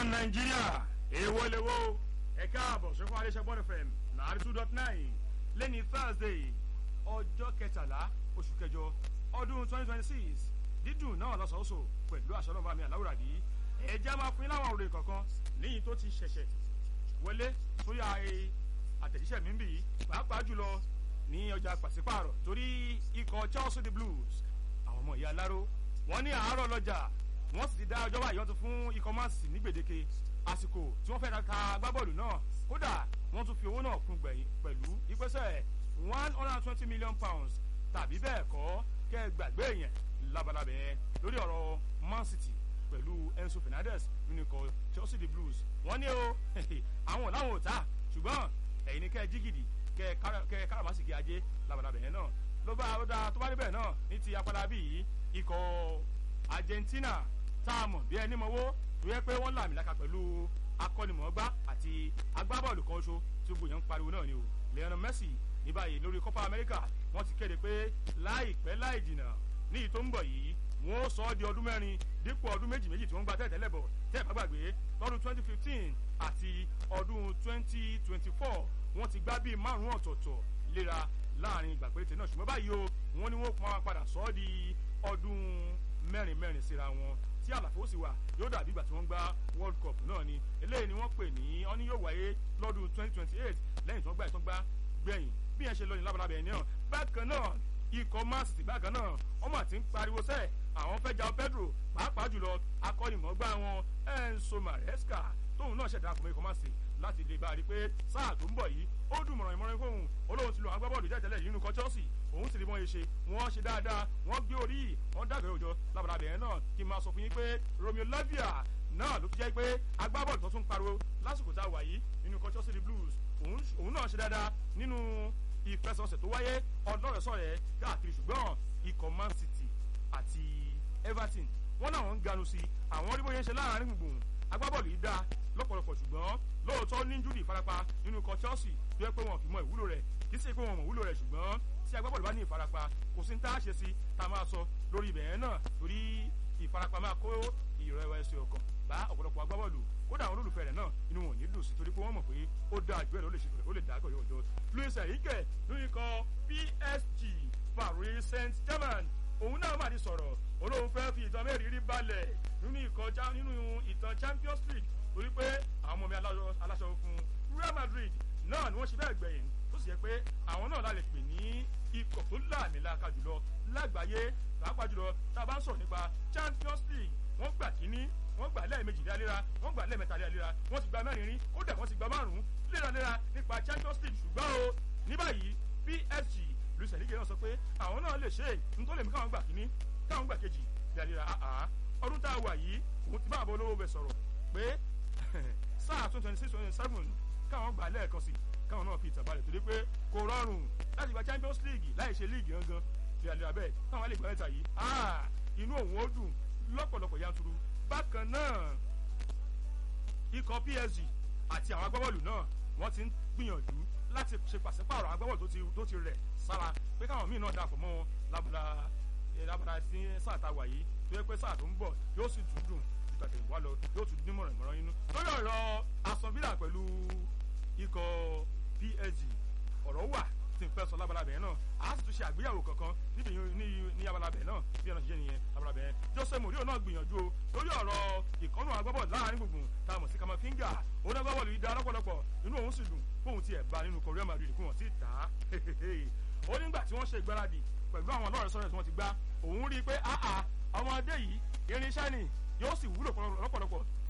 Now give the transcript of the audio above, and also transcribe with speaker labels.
Speaker 1: nàìjíríà èèwọ̀ lèwo ẹ káàbọ̀ sọ́kọ́ adéṣẹ́gbọ́n fm nàárí two dot nine lẹ́ni thursday ọjọ́ kẹtàlá oṣù kẹjọ ọdún twenty twenty six dídùn náà lọ́sọ̀ọ́sọ̀ pẹ̀lú àṣọ náà bá mi àláwùrà bí ẹ̀jẹ̀ máa fún yín láwọn òròyìn kankan níyìn tó ti ṣẹ̀ṣẹ̀ wọlé sórí àtẹ̀jíṣẹ́ mi ń bì í pàápàá jùlọ ní ọjà pàṣípààrọ̀ torí ikọ̀ chelsea the blues àwọn ọmọ ìyá aláró wọ́n ní àárọ̀ lọ́jà wọ́n sì ti dá ọjọ́ báyìí wọ́n ti fún ikọ̀ man city ní gbèdéke àsìkò tí wọ́n fẹ́ ta agbábọ́ọ̀lù náà kódà wọ́n tún fi owó náà kún gbẹ̀yìn pẹ̀lú ìpèsè one hundred and twenty million pounds tàbí bẹ́ẹ̀ kọ́ kẹ́ ẹ gbàgbé yẹn labalábẹ́ lórí ọ̀rọ̀ man city pẹ̀lú enzo fernandez nínú ikọ̀ chelsea the blues wọ́n ní o àwọn làwọn ò ta ṣùgbọ́n ẹ̀yin ni kẹ́ ẹ jígìdì kẹ́ ẹ káràmásìkì ajé labalábẹ́ yẹn náà ló bá ó dáa tó bá níbẹ̀ náà ní ti apádà bíi ikọ̀ argentina tá a mọ̀ bí ẹni mọ̀wó tó yẹ pé wọ́n làmìlaka pẹ̀lú akọ́nimọ̀ọ́gbá àti agbábọ́ọ̀lù kan ṣo tí gbogbo yẹn ń pariwo náà ni o leonel messi ní báyìí lórí copa america wọ́n ti kéde pé láìpẹ́ láì jìnnà ní ìyí tó ń bọ̀ yìí wọ́n ó sọ ọ́ di ọdún mẹ́rin dípò ọdún méjì méjì tí wọ́n gba tẹ́tẹ́lẹ̀ bọ̀ tẹ́ ẹ̀ bá gbàgbé lọ́dún twenty fifteen àti ọdún twenty twenty four wọ́n ti gbá bíi márùn-ún ọ̀tọ̀ọ̀tọ̀ léra láàrin ìgbà péréte náà ṣùgbọ́n báyìí o wọ́n ní wọ́n máa padà sọ ọ́ di ọdún mẹ́rin mẹ́rin síra wọn tí àlàfo sì wà yóò dàbí ìgbà tí wọ́n gba world cup náà ni eléyìí ni wọ́n pè ní ọ́ní yóò wáyé lọ́dún twenty twenty eight lẹ́yìn tí wọ́n gbá ìtàn gbá gbẹ̀yìn bí yẹn ṣe lọ ní labalábẹ́ ẹni náà bákan náà ikọ̀ man city bákan náà ọmọ àti ń pariwo sẹ́ẹ̀ àwọn fẹ́ ja pedro pàápàá jùlọ akọ́nimọ̀ọ́gbá wọn enso maresca tóun náà ṣẹ̀dá àkùnrin ikọ̀ man city láti lè bá a rí pé sáà tó ń bọ̀ yìí ó dùn mọ̀ràn ìmọ̀ràn fóun olóhùn ti lo agbábọ́ọ̀lù jẹ́jẹ́lẹ̀ yìí nínú kọ́ chelsea òun sì rí bọ́n yẹn ṣe wọ́n ṣe dáadáa wọ́n gbé orí wọ́n dàgbé òjò labalábẹ̀ yẹn náà kí n máa sọ fún yín pé romeo lavia náà ló fi jẹ́ pé agbábọ́ọ̀lù tó tún pariwo lásìkò tá a wà yìí nínú kọ́ chelsea blues òun náà ṣe dáadáa nínú ìfẹsọ̀sẹ̀ tó wáyé ọlọ́rẹ̀sọ̀rẹ̀ káàkiri ṣùgbọ́n ikọ̀ man city àti everton wọ́n náà ń ganu sí àwọn rí bóyá ń ṣe láàrin gbùngbùn agbábọ́ọ̀lù yìí dáa lọ́pọ̀lọpọ̀ ṣùgbọ́n lóòótọ́ ní júlì ìfarapa nínú ikọ̀ chelsea tó yẹ pé wọn kì í mọ ìwúlò rẹ̀ kì í ṣe pé wọn mọ ìwúlò rẹ̀ ṣùgbọ́n tí agbábọ́ọ̀lù bá ní ìfarapa kò sí ní tá a ṣe sí tá a máa sọ lórí ibẹ̀ yẹn náà torí ìfarapa máa kó ìrẹ̀wẹ̀sì ọkàn bá ọ̀pọ̀lọpọ̀ agbábọ́ọ̀lù kódà àwọn olólùfẹ́ rẹ̀ náà inú wọn ò ní dùn sí torí pé wọ́n mọ̀ pé ó dáa jù ẹ̀ ló lè ṣe ó lè dá àgọ́ yóò jọ luis enrique lórí ikọ̀ psg paris saint germain òun náà má ti sọ̀rọ̀ olóhùn fẹ́ fi ìtàn mẹ́rìírí balẹ̀ nínú ìkọjá nínú ìtàn champions league torí pé àwọn ọmọ mi aláṣọ fún real madrid náà ni wọ́n ṣe bẹ́ẹ̀ gbẹ̀yìn tó sì yẹ pé àwọn náà la lè pè ní ikọ̀ tó láàmìlaka jùlọ lágbàáyé pàápàá jùlọ tá a bá ń sọ̀rọ̀ nípa champions league wọ́n gbà kíní wọ́n gbà lẹ́ẹ̀mejì léraléra wọ́n gbà lẹ́ẹ̀mẹ́ta léraléra wọ́n ti gba mẹ́rin rí kódà wọ́n ti gba márùn-ún léraléra nípa champions league ṣùgbọ́n o ní báyìí psg luis enrique náà sọ pé àwọn náà lè ṣe nítorí lèmi káwọn gbà kíní káwọn gbà kejì léraléra àá ọdún tá a wà yìí òun ti bá àbọ̀ olówó bẹ̀ sọ̀rọ̀ pé sáà twenty twenty six twenty seven káwọn gbà lẹ́ẹ̀kan sí káwọn náà fi ìtàn balẹ̀ torí pé kò rọrùn láti gba champions league láì ṣe league gangan léraléra bẹ́ẹ̀ káwọn lè gbà mẹ́ta yìí inú òun ó dùn lọ́pọ̀lọpọ̀ yanturu bákan náà ikọ̀ psg àti àwọn agbábọ́ọ̀lù náà wọ́n ti ń gbìyànjú láti ṣe pàṣípààrọ̀ agbábọ́ọ̀lù tó ti rẹ̀ sára pé káwọn míì náà dàpọ̀ mọ́ wọn lábàdà lábàdà sí sáà tá a wà yìí tó yẹ pé sáà tó ń bọ̀ yóò sì tún dùn ìgbàgbé wà lọ yóò tún dín mọ̀ràn ìmọ̀ràn inú. lórí ọ̀rọ̀ asọ̀bílà pẹ̀lú ikọ̀ psg ọ̀rọ̀ wà tí n fẹ́ sọ labalabẹ̀ náà a sì tún ṣe àgbéyàwó kankan níbi ní abalabẹ̀ náà bí ọ̀nà ṣiṣẹ́ nìyẹn labalabẹ̀ yẹn jose mourinho náà gbìyànjú o lórí ọ̀rọ̀ ìkọ́nù agbábọ̀ láàrin gbùngbùn tá a mọ̀ sí kamafinga òun agbábọ̀ lè da lọ́pọ̀lọpọ̀ inú òun sì dùn fóun tiẹ̀ bá nínú korea madrid kí wọ́n ti tà á ó nígbà tí wọ́n ṣe ìgbáradì pẹ̀lú àwọn ọlọ́rẹ̀ sọ́rọ̀ tí wọ́n ti gbá òun rí i pé ọmọdé yìí irinṣẹ́ ni yóò sì wúlò lọ́pọ̀lọpọ̀